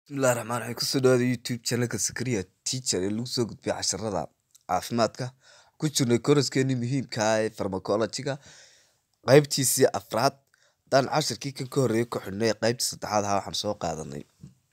Bismillahi Raxmaani Raxiim. Kusoo dhawaada YouTube channelka Zakaria Teacher ee lagu soo gudbiyo casharrada caafimaadka. Ku jirnay kooraskeenii muhiimka ah ee pharmacology-ga qaybtiisii afraad. Haddaan casharkii kan ka horreeyay ku xidhnay qaybtii saddexaad ahaa waxaan soo qaadanay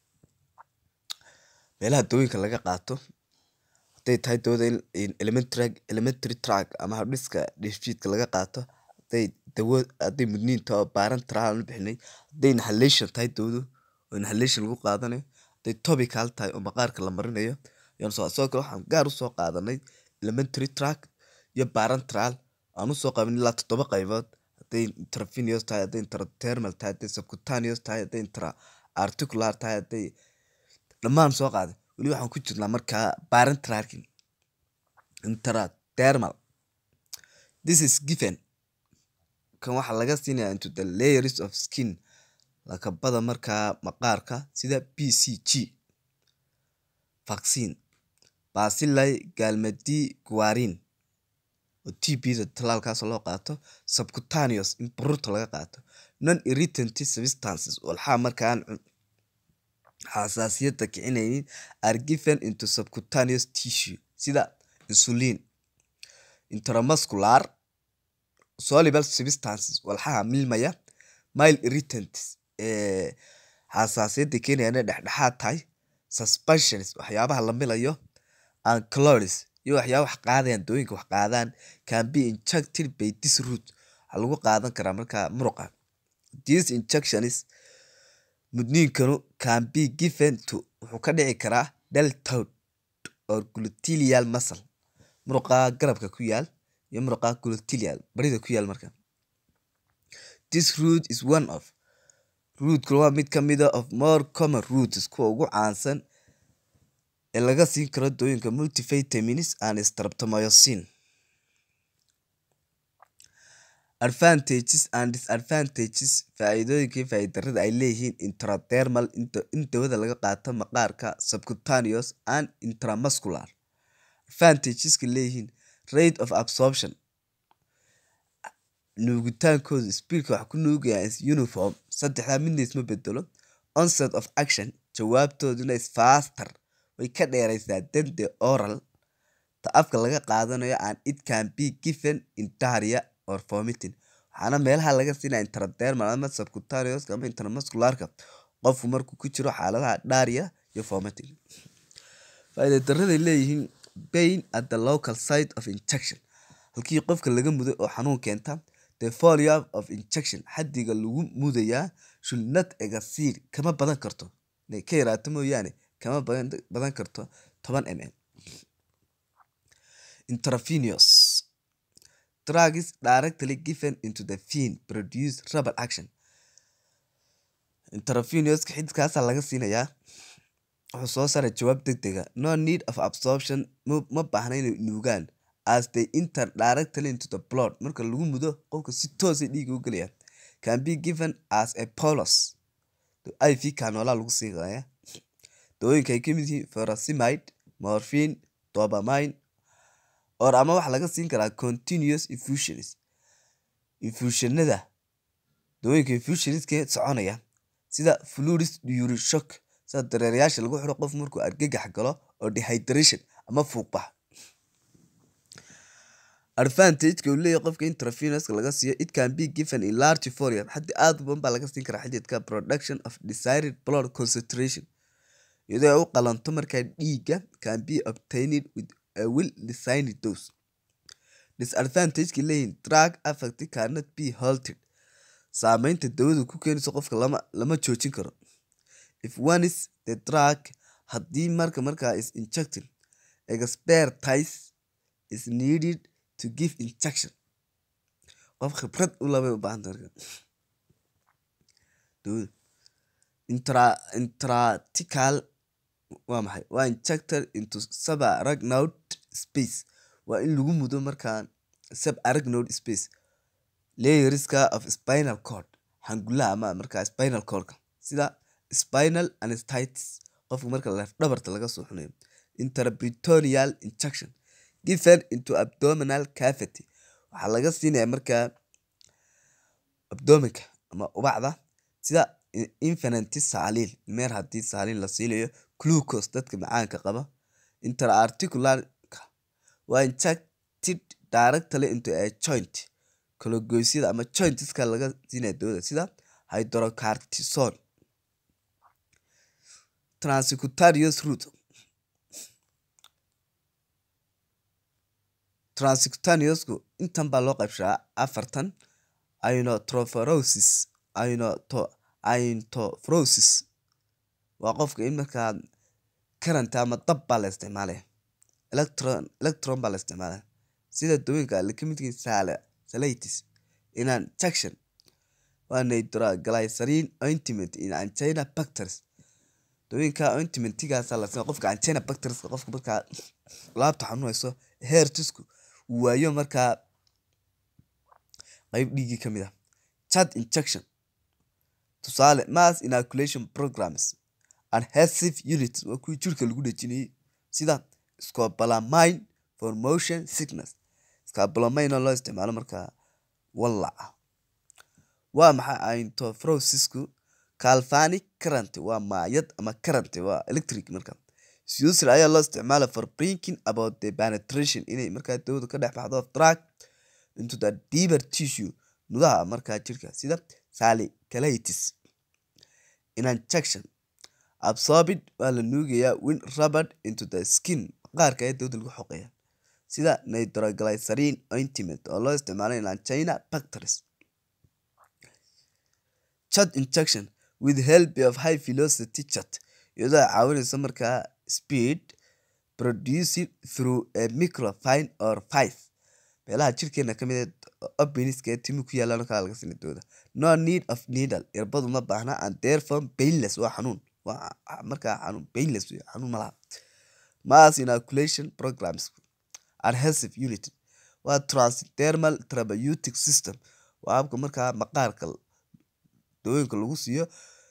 meelaha dawooyinka laga qaato hadday tahay dawada in elementary elementary track ama habdhiska dheefshiidka laga qaato hadday dawo hadday mudniin tahay oo parenteral aan u bixinay hadday inhalation tahay dawadu oo inhalation lagu qaadanayo hadday topical tahay oo maqaarka la marinayo ayaan soo sidoo kale waxaan gaar u soo qaadanay elementary track iyo parenteral aan u soo qaban ilaa toddoba qaybood hadday intravenous tahay hadday intradermal tahay hadday subcutaneous tahay hadday intra articular tahay hadday dhammaan soo qaaday weli waxaan ku jirnaa markaa parenteralki intradermal this is given kan waxaa laga siinayaa into the layers of skin lakabada markaa maqaarka sida b c g vaccine bacilli galmadi guarin oo t b da talaalkaas loo qaato subcutaneous in baruurta laga qaato non irritant substances walxaa markaan xasaasiyadda kicinaynin are given into subcutaneous tissue sida insulin intramuscular soluble substances walxaha milmaya mild irritants ee xasaasiyadda keenayana dhexdhexaad tahay suspensions waxyaabaha la milayo and calories iyo waxyaaba wax qaadayaan dawooyinka wax qaadaan can be injected by this route waxaa lagu qaadan karaa markaa muruqa these injections mudniinkanu can be given to wuxuu ka dhici karaa deltoid or gluteal muscle muruqa garabka ku yaal iyo muruqa gluteal barida ku yaal marka this route is one of rooteka waa mid ka mid a of more common roots kuwa ugu caansan ee laga siin karo dawooyinka multivitamins and streptomycin advantages and disadvantages faa'iidooyinkii faa'iidarada ay leeyihiin intradermal in dawada laga qaato maqaarka subcutaneous and intramuscular advantageska leeyihiin rate of absorption nuugitaankooda speedka wax ku nuugaya is uniform saddexdaa midna isma bedelo onset of action jawaabtooduna is faster way ka dheeraysaa than the oral ta afka laga qaadanayo and it can be given in diarrhea or vomiting waxaana meelaha laga siinaya intradermal ama subcutaneous ama intramuscularka qofku markuu ku jiro xaaladaha diarrhea iyo vomiting faa'iida daraday leeyihiin pain at the local site of injection halkii qofka laga muday oo xanuun keenta the volume of injection xaddiga lagu mudayaa should not exceed kama badan karto inay ka yaraato mooyaane kama badan karto toban mm intravenous drugs directly given into the vein produce rapid action intravenoska xididkaasaa laga siinayaa wuxuu soo saaray jawaab deg dega no need of absorption ma baahna inay nuugaan as they enter directly into the blood marka lagu mudo qofka si toosay dhiiga u gelayaan can be given as a polos iv kanoolaa lagu siinaya dawooyinka ay kamid yihiin ferrosimide morphine dopamine or ama waxaa laga siin karaa continuous infusions infusionada dawooyinka infusionska soconaya sida fluids during shock sida dareerayaasha lagu xiro qof markuu argagax galo oo dehydration ama fuuqbax advantageka uu leeyahay qofka intravenoska laga siiyo it can be given in large volume xaddi aada u badan baa laga siin karaa xididka production of desired blood concentration iyadoo ay u qalanto markaa dhiigga can be obtained with a well designed dose disadvantageka leeyihin drug affect cannot be halted saameynta dawadu ku keenayso qofka lama lama joojin karo if one is the drug haddii marka markaa is injected expertise is needed to give injection qof khibrad u labay u baahanta marka dawada intra intratical waa maxay waa injected into subarachnoid space waa in lagu mudo markaa subarachnoid space layerska of spinal cord xangulaha ama markaa spinal cordka sida spinal anesthetis qofka marka laf dhabarta laga soo xunayo intraperitoneal injection given into abdominal cavity waxaa laga siinaya markaa abdominka ama ubacda sida infinity saaliil meer haddii saaliil la siinayo glucose dadka macaanka qaba interarticularka waa injected directly into a joint kalagoysyada ama jointiska laga siinaya dawada sida hydrocortisone transcutaneous route transcutaneousku intan baa loo qaybshaa afartan inotrophorosis inotophrosis waa qofka in markaa karanta ama dab baa la isticmaalaya electron electron baa la isticmaalaya sida dawooyinka alle ka midkiin sale salatis injection waa nitroglycerin ointment in angina bacteries dawooyinka ointmentigaasa la siiya qofka angina bacterieska qofka markaa laabta xanuunayso heertisku uu waayo markaa qeyb dhiigii ka mid ah chat injection tusaale mass inoculation programs adhesive units waa kuwii jirka lagu dhejinayay sida scopolamine for motion sickness scopolamine oo loo isticmaalo markaa wallaca waa maxay intophrosisku calvanic current waa maayad ama current waa electric marka user ayaa loo isticmaala for brinking about the penetration inay markaa dawada ka dhex baxdo of drug into the deeper tissue nudaha markaa jirka sida salicalatis in injection absorbed waa la nuugayaa win rubbered into the skin qaarka ayaa dawada lagu xoqeeya sida nitroglycerin ointment oo loo isticmaalo in angina bacteries chat injection with help of high velocity chat iyadoo caawinaysa markaa speed producing through a microfine or five meelaha jirkeena ka mid openiska ee timi ku yaalaan kala laga sina dooda no need of needle irbadu ma baahna and therefore painless waa xanuun waa markaa xanuun painless wey xanuun malaha mass inoculation programs adhesive unit waa transdermal therapeutic system waa habka markaa maqaarka dawooyinka lagu siiyo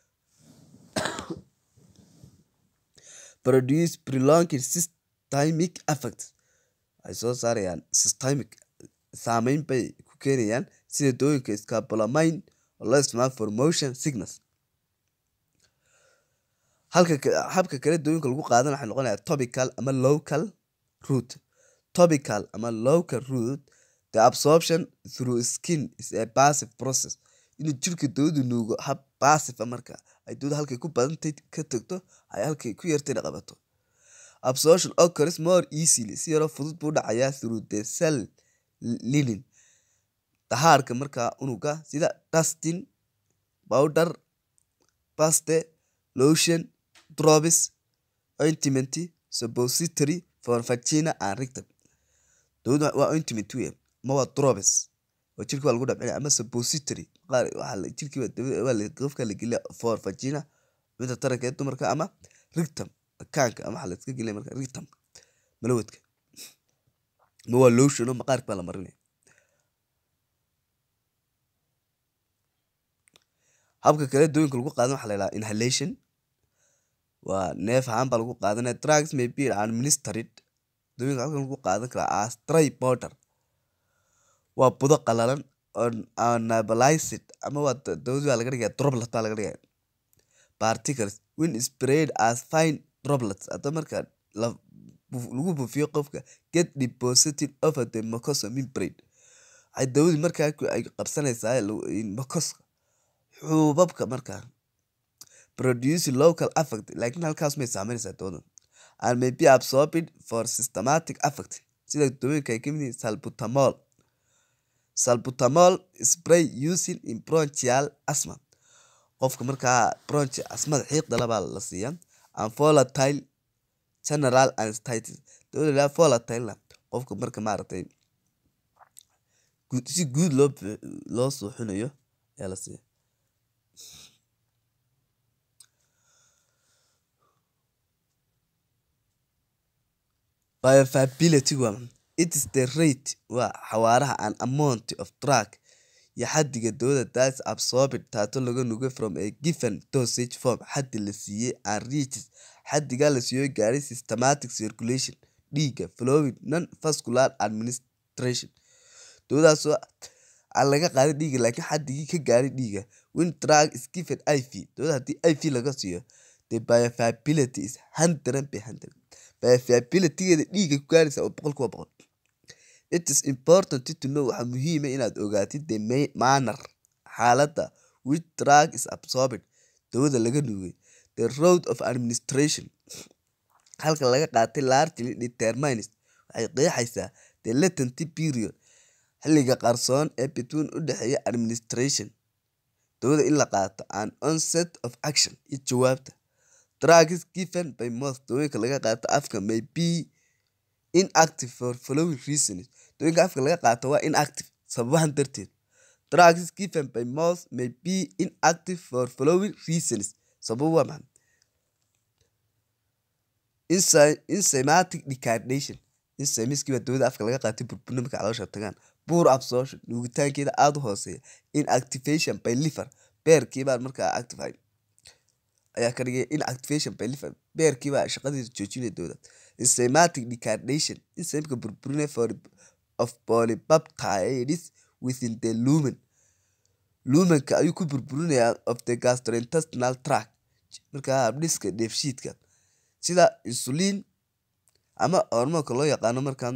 produce prolonged systemic effect waxay soo saarayaan systemic saameyn bay ku keenayaan sida dawooyinka scapolamine oo loo isticmaalo for motion sickness halka habka kale dawooyinka lagu qaadan waxay noqonaya topical ama local route topical ama local route the absorption through skin is a passive process inuu jirka dawadu nuugo hab passive marka ay dawada halkay ku badantay ka tagto ay halkay ku yartayna qabato absorption occurs more easily si yaroo fudud buu dhacayaa through the cell linin dahaarka markaa unuga sida dustin powder paste lotion drops ointment suppository for vagina and rectum dawada waa ointment wey ma waa drops oo jirka waa lagu dhabcinaya ama suppository qaar waxaa jirkii waa qofka la geliya for vagina midda taranka ee dumarka ama rectum kaanka ama waxaa la iska gelinaya marka rectum malawadka ma waa lotion oo maqaarka baa la marinaya habka kale dawooyinka lagu qaadan waxaa la yidhaha inhalation waa neef ahaan baa lagu qaadanaya drugs may be administered dawooyinka halkan lagu qaadan karaa as dry powder waa budo qalalan oo nabalized ama waa dawadi baa laga dhigaya droplet baa laga dhigaya particles when sprayed as fine droplets hadda marka lagu buufiyo qofka get deposited over the mucosa membrane waxay dawadii markaa ay qabsanaysaa mucoska xuubabka markaa produce local affect laakiin halkaas may saameynaysaa dawada and may be absorbed for systematic affect sida dawooyinka ay kamid yihiin salbutamol salbutamol spray using in bronchial asthma qofka markaa bronchi asmada xiiqda labaa la siiyaa and volatile general anesthetic dawada la volatile qofka marka maaragtay si guud loo loo suuxinayo ayaa la siiya bioavailability waa it is the rate waa xawaaraha an amount of drug iyo xadiga dawada that's absorbed taato laga nuga from a given dosage form xadi la siiyey and reaches xadigaa la siiyo gaaray systematic circulation dhiiga flowing non vascular administration dawadaasoo aan laga qaadin dhiigga laakiin xaddigii ka gaaray dhiigga when drug is given iv dawada haddii iv laga siiyo the bioavailability is hundred by hundred bioavailabilitygeeda dhiigga ku gaaraysa oo boqol kuwa boqol it is important to know waxaa muhiima inaad ogaatid the ma- manner xaaladda which drug is absorbed dawada laga nuugay the road of administration halka laga qaatay largely determines waxay qeexaysaa the latency period xilliga qarsoon ee between u dhexeeya administration dawada in la qaato and onset of action iyo jawaabta drugs given by mouth dawooyinka laga qaato afka may be inactive for following reasons dawooyinka afka laga qaato waa inactive sababahan darteed drugs given by mouth may be inactive for following reasons sabab waa maxay Enzy- enzymatic decardation enzymeskii baa dawada afka laga qaatay burburna marka caloosha tagaan poor absorption nuugitaankeeda aada u hooseeya inactivation by liver beerkii baan markaa actified ayaa ka dhigay inactivation by liver beerkii baa shaqadiisa joojinaya dawada enzymatic decardation enzymka burburina for of polypeptides within the lumen lumenka ayuu ku burburinayaa of the gastrointestinal tract markaa habdhiska dheefshiidka sida insulin ama hormoonka loo yaqaano markan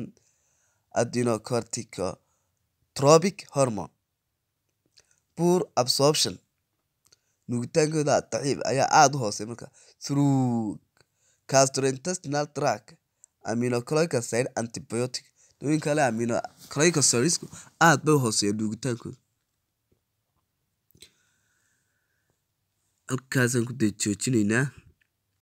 adenocorticotropic hormone poor absorption nuugitaankooda daciif ayaa aada u hoosey marka through gastrointestinal tract aminoglycoside antibiotic dawooyin kale aminoglycosides aada bay u hooseeya nuugitaankooda halkaasaan ku dee joojinaynaa